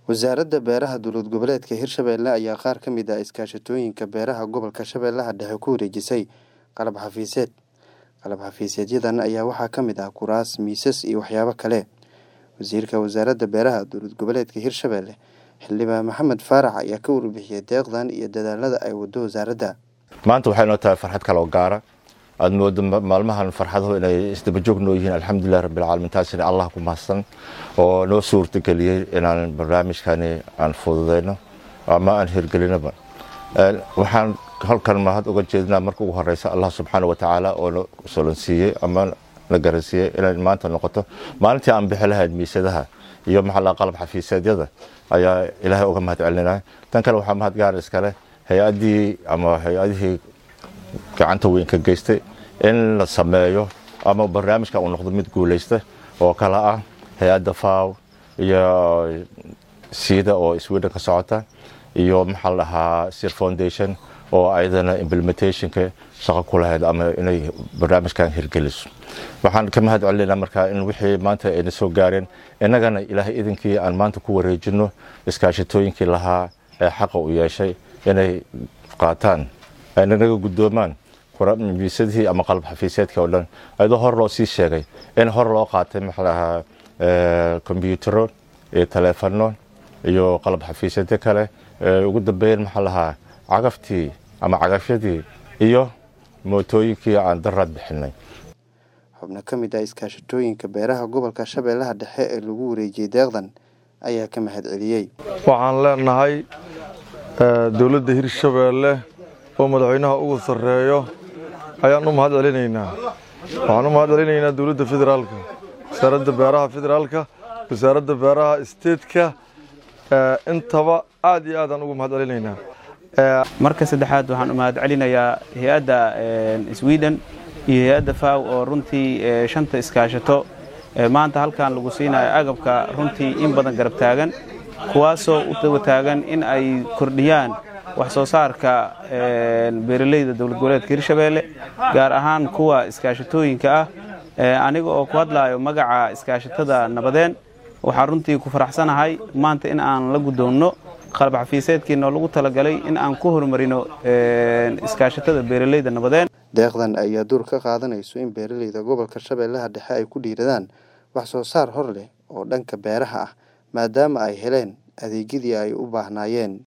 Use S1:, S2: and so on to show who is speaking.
S1: Wasaaradda Beeraha Dowlad Goboleedka Hirshabelle ayaa qaar ka mid ah iskaashatooyinka beeraha gobolka Shabeellaha Dhexe ku wareejisay qalab xafiiseed. Qalab xafiiseedyadan ayaa waxaa ka mid ah kuraas, miisas iyo waxyaabo kale. Wasiirka Wasaaradda Beeraha Dowlad Goboleedka Hirshabelle Xildhibaan Maxamed Faarax ayaa ka warbixiyay deeqdan iyo dadaalada ay wado wasaaradda.
S2: maanta waxay noo tahay farxad kale oo gaara aad moodo maalmahan farxaduhu inay isdabajoog noo yihiin alxamdulilah rabbilcaalamiin taasina allah ku mahadsan oo noo suurtageliyey inaan barnaamijkani aan fududeyno ama aan hirgelinaba waxaan halkan mahad uga jeedinaa marka ugu horeysa allah subxaana wa tacaala oo na solansiiyey ama na garansiiyey inay maanta noqoto maalintii aan bixi lahayd miisadaha iyo maxaa qalab xafiiseedyada ayaa ilaahay uga mahad celinaya tan kale waxaa mahad gaar iskale hay-addii ama hay-adihii gacanta weyn ka geystay in la sameeyo ama barnaamijka uu noqdo mid guuleysta oo kale ah hay-adda faw iyo siida oo sweden ka socota iyo maxaa la dhahaa sir foundation oo ayadana implementationka shaqo ku lahayd ama inay barnaamijkan hirgeliso waxaan ka mahad celinaa markaa in wixii maanta ayna soo gaareen innagana ilaahay idinkii aan maanta ku wareejino iskaashatooyinkii lahaa ee xaqa u yeeshay inay qaataan ayna naga guddoomaan miisadihii ama qalab xafiiseedka oo dhan ayadoo hor loo sii sheegay in hor loo qaatay maxaa lahaa kombyutaro iyo taleefano iyo qalab xafiiseedyo kale ugu dambeyn maxaa lahaa cagaftii ama cagafyadii iyo mootooyinkii aan daraad bixinay
S1: xubno ka mid ah iskaashatooyinka beeraha gobolka shabeellaha dhexe ee lagu wareejiyey deeqdan ayaa ka mahad celiyey
S3: waxaan leenahay dowladda hirshabeelle oo madaxweynaha ugu sarreeyo ayaan u mahad celinaynaa waxaan u mahad celinaynaa dowladda federaalka wasaaradda beeraha federaalka wasaaradda beeraha isteedka intaba aad iyo aadaan ugu mahad celinaynaa
S4: marka saddexaad waxaan u mahad celinayaa hay-adda sweden iyo hay-adda faw oo runtii shanta iskaashato maanta halkan lagu siinayo agabka runtii in badan garab taagan kuwaasoo u daba taagan in ay kordhiyaan wax soo saarka beeralayda dowlad goboleedka hirshabeelle gaar ahaan kuwa iskaashatooyinka ah aniga oo ku hadlaayo magaca iskaashatada nabadeen waxaa runtii ku faraxsanahay maanta in aan la guddoonno qalab xafiiseedkiinoo lagu talagalay in aan ku horumarino iskaashatada beeralayda nabadeen
S1: deeqdan ayaa door ka qaadanayso in beeralayda gobolka shabeellaha dhexe ay ku dhiiradaan wax soo saar hor leh oo dhanka beeraha ah maadaama ay heleen adeegyadii ay u baahnaayeen